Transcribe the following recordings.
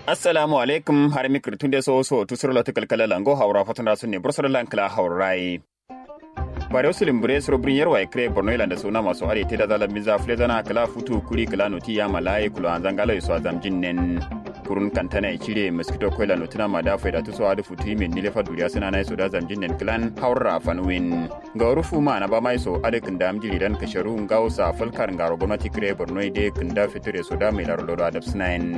assalamu alaikum har mikir tunde so so tusur la tukal kala lango hawra fatana sunne bursar lankala hawrai bare wasu limbure su rubrin yarwa ikre borno ilanda suna masu are te da zalan miza fule zana kala futu kuri kala noti ya malaye kulo an zangala yusu azam jinnen kurun kantana ikire mosquito koila notina ma da faida tuso adu futu min nile fa duriya suna na iso da zam jinnen klan hawra fanwin ga rufu ma na ba mai so ade kinda amjili dan kasharu ngausa falkar ngaro gwamnati kire borno ide kinda fiture so da mai laro lodo adab sinain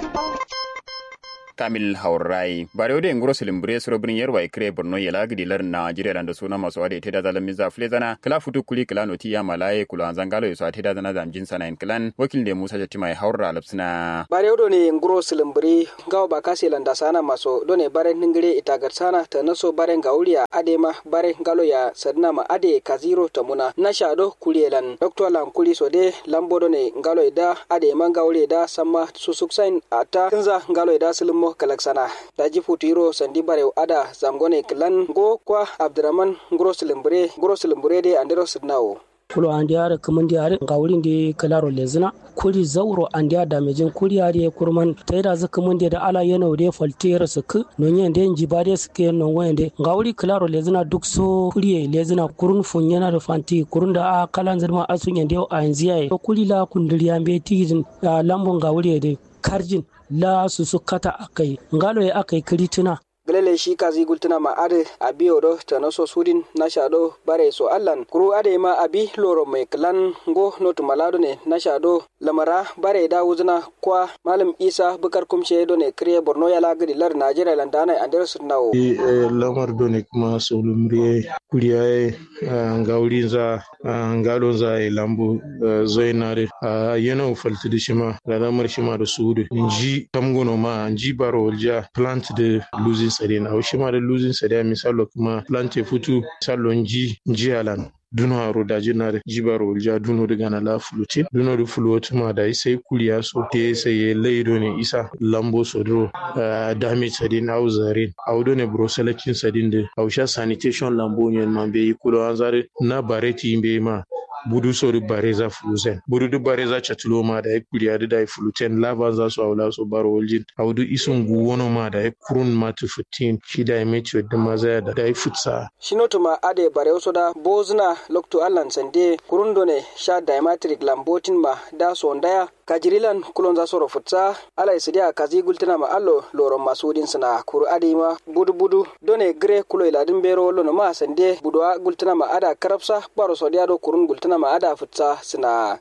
kamil haurai bare ode nguro silimbure soro brin yerwa ikre borno yela gidi lar nigeria dan da suna maso ade teda zalan miza flezana kala futu kuli kala noti ya malaye kula anzangalo yuso teda zana zam jin sana klan wakil de musa jatima ya haura alapsina bare odo ne nguro silimbure gawo ba kase landa sana maso done bare ningire itagar sana ta naso bare ngauliya ade ma bare ngalo ya sadna ma ade kaziro tamuna na shado kulielan dr lan kuli so de lambo done ngalo ida ade ma ngauliya da samma susuksain ata kinza ngalo ida silimo kalaksana daji futiro sandi bare ada zamgone klan go kwa abdurrahman ngoro silimbure ngoro silimbure de andero sidnawo kulo andi ara kamandi are nga wurin de kalaro lezina kuri zauro andi ada mejin kuri are kurman taida za kamandi da ala yana de faltera suk nonye de nji bare suke non wende nga wuri kalaro lezina duk so kuri lezina kurun fun yana da fanti kurun da a kalan zirma asun yande a yanzu yayi kuri la kundiriya be tijin lambon nga wuri de karjin la su su kata akai ngalo ya akai kiritina gelele shi kazi gultuna ma ade abi odo tano so sudin na shado bare so allan kuru ade ma abi loro mai klan go notu malado ne na shado lamara bare da wuzuna kwa malam isa bukar kumshe do ne kriye borno ya lagadi lar najeriya landana andere sunnawo e lamar do ne kuma so lumriye kuriyaye ngawli za ngalo za e lambu zoinare yana falti da shima da lamar shima da sudu inji tamgono ma inji baro walja plant de losing sade na o shima da losing sade misalo kuma plant e futu misalo nji nji alan duno aro da jinare jibaro walja duno daga na la fulutin duno da fuluwatu ma da sai kuliya so te sai leido ne isa lambo sodro damage sadin au zarin au do ne broselakin sadin de au sha sanitation lambo ne man be kulo an zare na bareti be ma budu sori bareza fuluzen budu du bareza chatulo ma da kuriya da dai fuluten lava za su aula so baro waljin audu isun guwono ma da kurun ma tu futin shi da mechi da maza da dai futsa shinoto ma ade bare so da bozna lokto allan sande kurundo ne sha diametric lambotin ma da sondaya kajirilan kulon za soro futsa ala isidia kazi gultina ma allo loro masudin sina kuru adi ma budu budu done gre kulo iladin bero lono ma sande budwa gultina ma ada karapsa baro sodia do kurun gultina ma ada futsa sina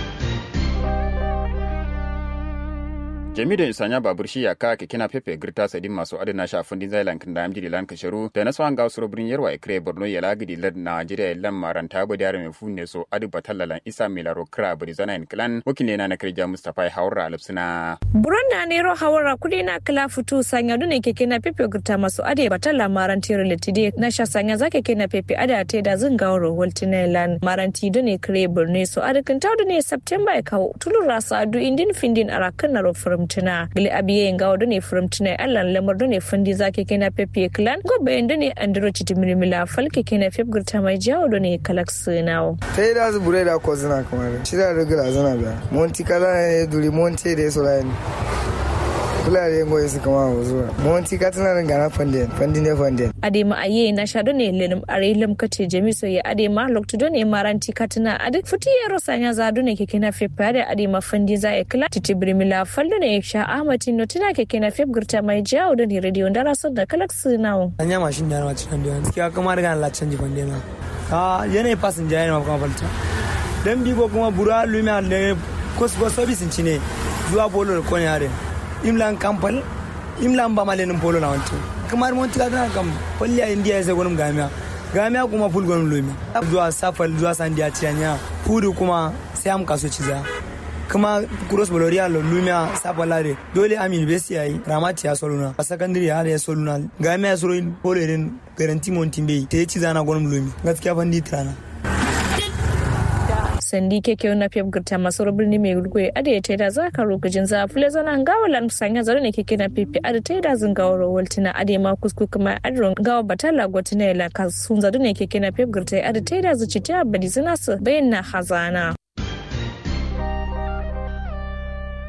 jami da isanya babur shi yaka ke kina pepe girta sadin masu adana shafin din zailan kan da amjiri lan kasharu da na swan ga usuro birin yarwa ikre borno ya lagidi lad najeriya lan maranta bu da mai funne so adu batallalan isa milaro kra bari zana in klan wakile na na kirja mustafa haura alapsina buron na nero hawara kudi na kala futu sanya dune ke kina pepe girta masu ade batalla maranti relatide na sha sanya zake kina pepe ada te da zin gawro waltine lan maranti dune kre borno so adu kan tawdu ne september ka tulur rasa adu indin findin arakan na rofurum furumtuna gili abiye nga wado ne furumtuna allan lamar do ne fundi zake kena pepe clan go bayan do ne andro chiti milimila falke kena fep gurta mai jawo do ne kalaks nawo tai da su bure da ko zina kamar shi da rigala zina biya monti kala ne duri monti da so lai kula da yin goyi su kama wa zuwa monti ka tana rin gana fandin fandin ne fandin adema aye na sha do ne lelim are lam kate jamiso ya adema lokto do ne maranti katana ade futi ya rosanya za do ne keke na fep da adema fandi za ya kala titi brimila faldo ne sha ahmati no tina keke na fep gurta mai jawo do ne radio ndara so da kalak sinawo anya mashin da na wacin da yanzu kiya kamar ga la canji fande na a yanayi passenger yana kuma falta dan bigo kuma bura lumia ne kosko service ne zuwa bolo ko ne hare imlan kampal imlan ba malenin polo na wanto kamar mun tika tana kam polli a india sai gonum gamia gamia kuma ful gonum lomi zuwa safal zuwa sandiya ciyanya hudu kuma sai am kaso ciza kuma cross boloria lo lumia sapalare dole am university yayi ramati ya soluna a secondary ya ya soluna gamia ya solo polo irin garanti montimbe te ciza na gonum lomi gaskiya fandi trana sandi keke na pep gurta masu birni mai gurgwe ada ya taida za ka rokajin za fule zana gawa lan sanya zaro ne keke na pepe ada taida zin gawa rawaltina ada ma kusku kuma adron gawa batala gwatina la ka sun zado ne keke na pep gurta ada taida zuci ta badi zina su bayan na hazana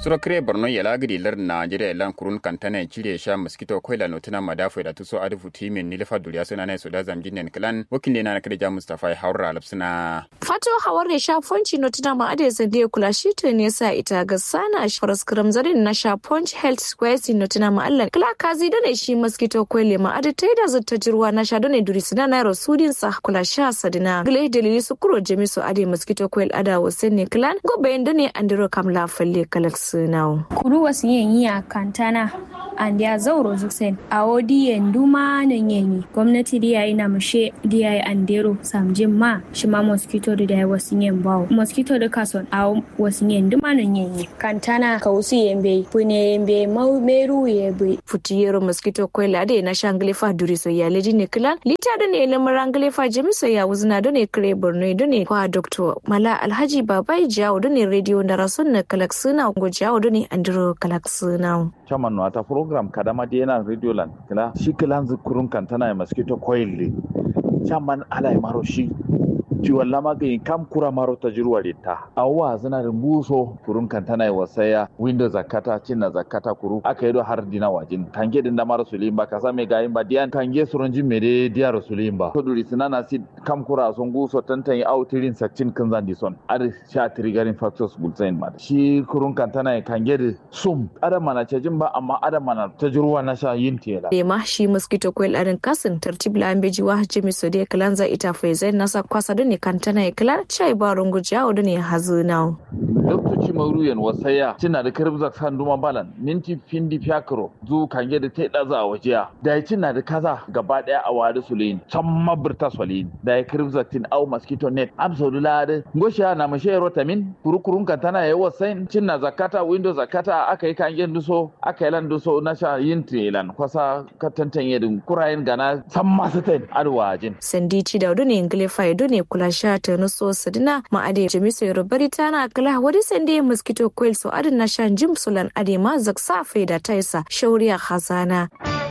suro kire borno ya lagiri lar nigeria lan kurun kantana cire sha mosquito koila notuna madafu da tuso adufu timin nilfa duriya suna na suda zamjin klan wakil na kada ja mustafa haura alapsina fato hawar da sha fonci notuna ma ade zande kula shi to ne sa ita ga sana faras zarin na sha punch health square notuna ma allan kala kazi da ne shi mosquito koile ma ade taida zutta jirwa na sha da ne duri sina na rasudin sa kula sha sadina gile dalili su kuro jamiso ade mosquito coil ada wasen ne klan gobe inda ne andiro kam la falle kalak sunau kuru wasu yin yi a kantana and ya zauro zusen a wodi yandu ma nan yanyi gwamnati da yayi na mushe da yayi andero samjin ma shi ma mosquito da yayi wasu yin bawo mosquito da kason a wasu yin duma nan yanyi kantana ka wasu yembe pune yembe meru yebe futiyero mosquito coil ade na shangle fa duri so ya leji ne klan lita da ne lamaran gale fa jamiso ya wuzna da ne kare borno da ne kwa dr mala alhaji babai jawo da ne radio da rasun na kalak suna go jawo da ne andiro kalak suna chairman wata program kadama da yana radio land kila shi kilan kurun kantana ya mosquito coil ne chairman alai maro shi ciwon lama ga kam kura maro ta jirwa ta awwa zina da buso kurun kantana ya wasaya window zakata cinna zakata kuru aka yi do har dina wajin kange din da maro sulim ba kasa me gayin ba diyan kange suronji mere diya sulim ba to duri sinana si kam kura son guso tantan yi autirin sakcin kan zan di son ar sha triggering factors gulzain ma shi kurun kantana ya kange da sum adam mana cajin ba amma adam mana ta jirwa na sha yin tela ma shi mosquito coil arin kasin tartib la ambeji wa jimi so de kalanza ita faizai nasa kwasa ne kantana ya kila chai ba rungu jawo da ne hazu now lokaci mauruyan wasaya cina da karbza kan duma balan minti findi fiakro zu kange da ta daza a wajiya da ya cina da kaza gaba daya a wadi sulayin can mabirta sulayin da ya karbza tin au mosquito net absolu lade ngosha na mashe rotamin kurukurun kantana ya wasain cina zakata window zakata aka yi kange duso aka yi lan duso na sha yin tilan kwasa katantan yadin kurayen gana san masu tain arwajin sandici da ne ingle faido ne kula sha ta nuso sadina ma ade jamiso yorubari tana kala wadi sande mosquito coil so adin na shan jim sulan ade ma zaksa faida taisa shauriya khazana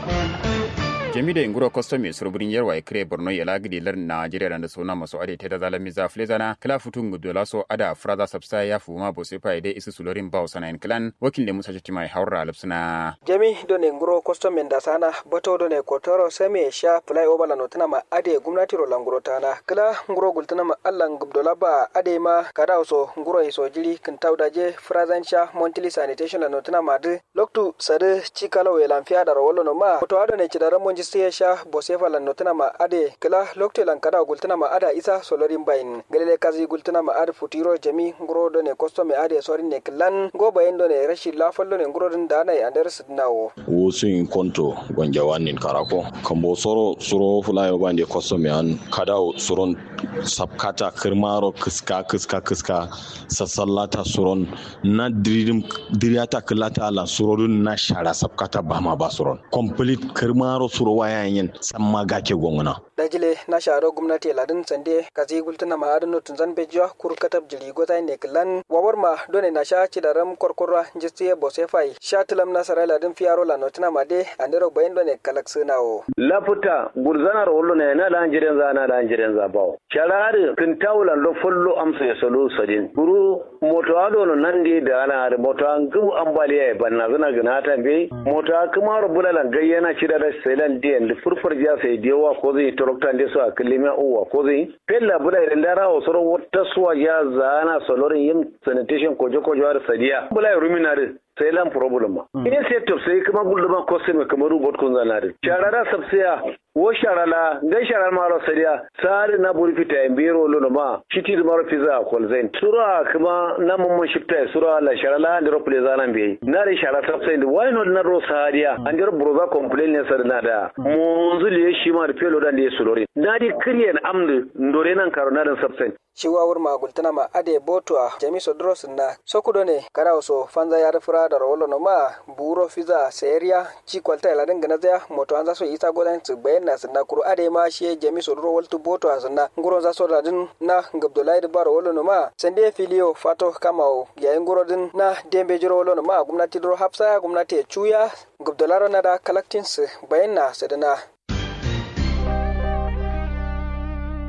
jami da inguro kostomi surburin yarwa ikire borno ya lagidi lar najeriya da suna masu ade ta da zalami za flezana kala futun gudola so ada fraza sabsa ya fuma bo sefa ide isu sulorin bawo sana in klan wakil da musa mai haura alapsuna jami don inguro kostomi da sana bato don kotoro same sha fly over la notana ma ade gumnati ro languro tana kala nguro gultana ma allan gubdola ba ade ma kada so nguro iso jiri kin tawdaje frazan sha montili sanitation la notana ma de loktu sade chikalo we lamfia da ro no ma to ado ne chidara monji sai sha bosefa lan notana ma ade kala lokte lan kada gultana ma ada isa solorin bayin galele kazi gultana ma ade futiro jami nguro do ne kosto me ade sorin ne klan go bayin do ne rashi lafallo ne nguro din da na andar sidnawo wosu in konto gonja wanin karako kambo soro suro fulayo bande kosto me an kada suron sabkata kirmaro kiska kiska kiska sassallata suron na diridim diriyata kilata la surodun na shara sabkata bama ba suron complete kirmaro suro wayayen samma gake gongona dajile na sharo gwamnati ladin sande kazi gultuna ma adano tunzan bejiwa kur katab jiri gota ne klan wawar ma done na sha ci da ram korkorwa jistiye bose fai sha tilam na sarai ladin fiyaro la notuna ma de andero bayin done kalak sunawo lafuta gurzanar wallo ne na lan jiren za na lan jiren za bawo sharari kin tawlan lo follo amsa ya solo sadin buru moto ado no nandi da ana da moto an gu ambaliya ya banna zuna gina ta be moto kuma rubulalan gayyana ci da selan diyan da furfur ja sai dewa ko zai torokta nde so akilimi uwa ko zai pella bula idan dara o soro wata suwa ya zana solorin yin sanitation kojo kojo har sadiya bula ruminare sai lan problem ma in sai to sai kuma gulduma ko sai mai kamaru bot kun zanare sharara sabsiya wo sharala ngai sharal maro sadiya sari na buri fita en biro lono ma shiti da maro fiza kol zain sura kuma na mun mun shifta sura la sharala ndiro ple zanan be na ri shara sabsai da why not na ro sadiya an ndiro broza complain ne sar na da monzu le shi ma da pelo da ne sulori na di kriyen amdu ndore nan karo na dan sabsai shiwawar magultana ma ade botua jamiso dros na sokudo ne kada so fanza ya rafura da rawolo no ma buro fiza seria ci kwalta ila dinga na zaya moto an zaso isa godan su bayan na sunna kuru ade ma shi jamiso dro waltu boto a sunna nguro zaso da din na gabdulai da baro wolo no ma sande filio fato kamao yayin guro din na dembe jiro wolo no ma gwamnati dro hafsa gwamnati chuya gabdularo na da collectings bayan na sadana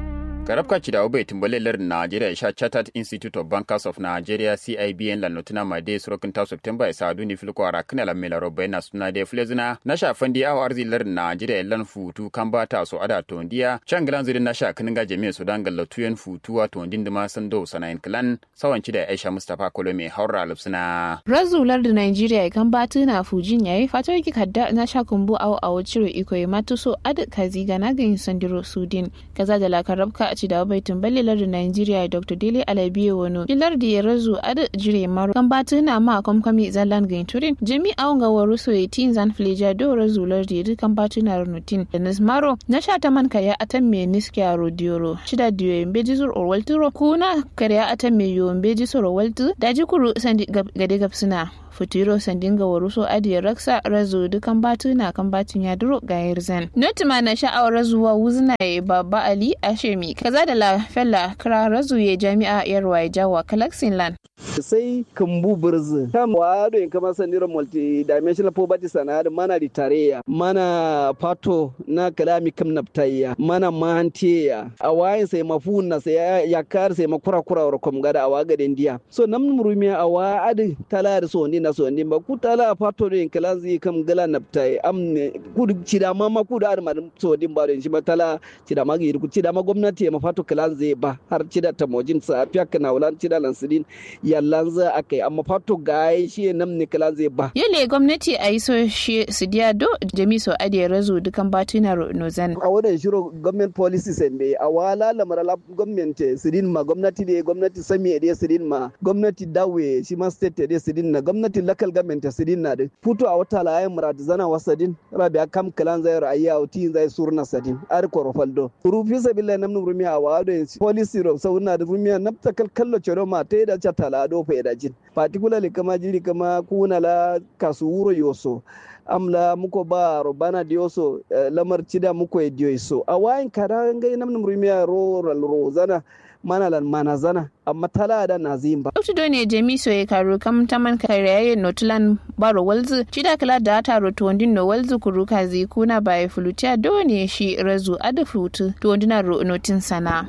garabka ci da bai tumbalar Nigeria sha Chartered Institute of Bankers of Nigeria CIBN la notuna ma de surokin ta September isa duni filko ara kana la mela robai na suna de flezina na sha fandi awa arzilar Nigeria lan futu kan bata so ada to ndiya changilan zirin na sha kininga jami'a Sudan galla tuyen futu wa to ndin dima sando sanayin klan sawanci da Aisha Mustafa Kolome haura lupsina razular da Nigeria kan batu na fujin yayi fatar ki kadda na sha kumbu awo awo ciro iko ya matuso ad kazi ga na gayin sandiro Sudin kaza da la karabka a ci da bai tumbali lardin Nigeria Dr. Dele Alabiye Wono ilar da ya razu ad jire maro kan batu na ma komkami zallan gain turin jami awon ga waru so ya tin zan fleja do razu lar da kan batu na runutin da nismaro na sha ta man kaya atan me niskiya rodioro shida diyo yin beji sur orwalturo kuna kariya atan me yo beji sur orwaltu daji kuru sandi gade gapsuna futuro sandinga waruso adiya raksa razu dukan batu na kan batun ya duro ga yarzan notima na sha'awar razuwa wuzna ya baba ali ashemi kaza da la fella kira razu ya jami'a yarwa ya jawa kalaksin land sai kambu birzi kam wado in kama sandiran multi dimensional poverty sanad mana ritareya mana pato na kalami kam naptaya mana mantiya a wayin sai mafuna sai ya kar sai makura kura wa kom gada a waga den dia so nam murumiya a wa adi tala da so ni na so ni ba ku tala pato in kalanzi kam gala naptai amne ku cida ma ma ku da ma so din ba den shi ba tala cida ma gi ku cida ma gwamnati ma pato kalanzi ba har cida ta mojin sa fiya kana wulan cida lansidin yallan za a kai amma fato ga shi nam ne kala zai ba. Yale gwamnati a yi so shi su diya do jami so ade razu dukan batuna nozan. A wannan shiro government policies and bai a wala lamar la gwamnati sidin ma gwamnati da gwamnati sami da sidin ma gwamnati dawe shi ma state da sidin na gwamnati local government sidin na da futo a wata layin murad zana wasadin rabi a kam kalan zai ra'ayi a wuti zai surna sadin ar korofaldo. Rufi sabilla namnu rumiya a wado policy ro sauna da rumiya nafta kallo cero ma ta yi da tala do faydajin particularly kama jiri kama kuna la kasu wuro yoso amla muko ba robana dioso uh, lamar cida muko e dioso a wayin kada ngai namnum rumiya ro ro zana mana lan mana zana amma tala da na zimba. Dr. Done Jemi so ya karo kam taman kariyaye notulan baro walzu cida kala da ta roto wandin no walzu kuruka zi kuna ba fulutiya done shi razu ada flutu to wandina ro notin sana.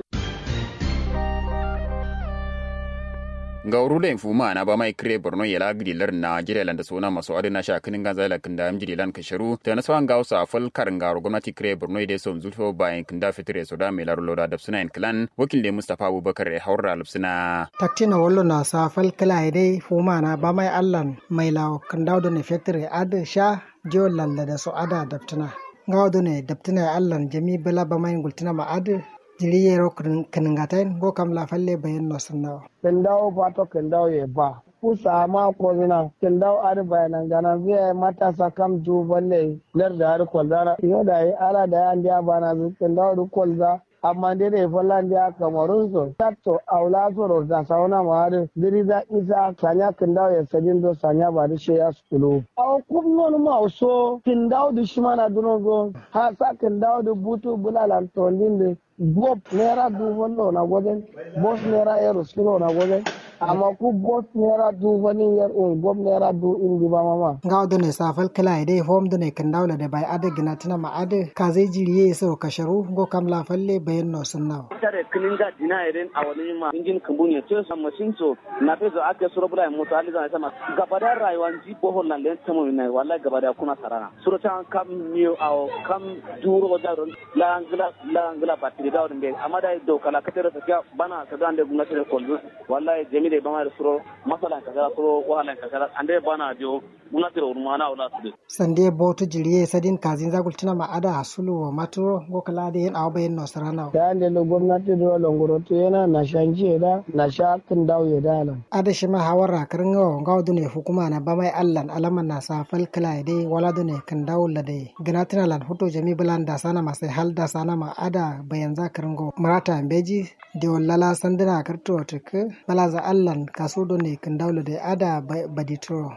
ga urula infuma na ba mai kire borno yala gidilar na jirelan da suna masu adina sha kinin ganza la kinda am jidilan kasharu ta na sawan ga usa fal karin ga gwamnati kire borno ide som zulfo bayan kinda fitire so da mai larulo da dabsuna in klan wakil da mustafa abubakar ya haura lupsuna taktina wallo na sa fal kala ide fuma na ba mai allan mai lawo kinda da ne fitire ad sha jiyo lalla da so ada dabtuna ga ne dabtuna allan jami bala ba mai gultuna ma ad jiriyero kaningatain go kam la falle bayan no sannawa kendawo pato kendawo ye ba kusa ma ko zina kendawo ar bayanan gana zai matasa kam ju balle lar da ar kwalzara yo da yi ala da an dia bana zu kendawo du kwalza amma dai da fallan dia kamarun so tatto aula so ro da sauna ma har diri da isa sanya kendawo ya sadin do sanya ba da sheya skulu aw kum non ma so kendawo du shimana duno go ha sa kendawo du butu bulalan tondin bob naira dubu na wajen bos naira yaro suro na wajen amma ku bos naira dubu ni yar un bob naira du indi ba mama ga do ne safal kala ide hom do ne kan dawla da bai ada gina tana ma ada ka zai jiriye so kasharu go kam la falle bayan no sunna tare kilinga dina iren a wani ma injin kambuni to sa machine so na fe zo aka suro bula mu ta aliza sama gabada rayuwan ji bohol na len tamu ne wallahi gabada kuna sarana suro ta kam miyo aw kam duro da la angla la angla ba da wadin bai amma da do kala ka tere ta bana ka dan da gwamnati da kolzu wallahi jami da bama da suro masalan ka gara suro wahalan ka gara ande bana dio gwamnati da urmana wala su sande botu jiriye sadin kazin zagul tuna ma ada hasulu wa maturo go kala da yin awba yin nosrana da ande lo gwamnati da longoro to yana na shanji da na shakin dawo ya dala ada shi ma hawara karin gawa gawa dune hukuma na bamai allan alaman na safal kala dai wala dune kan dawo la dai ganatina lan hoto jami bulan da sana masai hal da sana ma ada bayan za karingo marata beji de wallala sandina karto tek balaza allan kasudo ne kan dawlo de ada baditro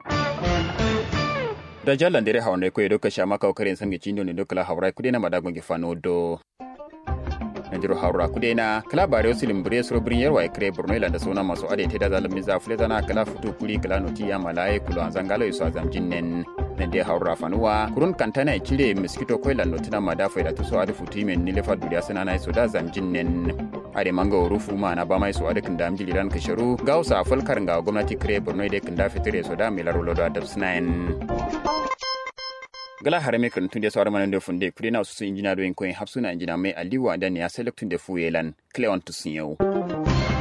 da jalan dere hawan ko edo kasha maka okarin sangi chindo ne dokala hawrai kudena madagon gifano do najiro haura kudena kala bare osilim bure soro brin yarwa kre borno ila da sona maso ade te da zalamin za fuleta na kala futu kuli kala noti ya malaye kulo anzangalo iso azam jinnen na de haura fanuwa kurun kantana chile mosquito koilan notuna mada faida to so adu futi men nile fa duriya sana na so da zamjin nen ade manga rufu ma na ba mai so adu kinda amjili ran kasharu gausa falkar ga gwamnati kire borno de kinda fitire so da milaro lodo adabsnain gala harame kan tunde sawar manan da funde kudi na su injina do en koyin hapsuna injina mai aliwa da ne ya selektun da fuyelan cleon tusinyau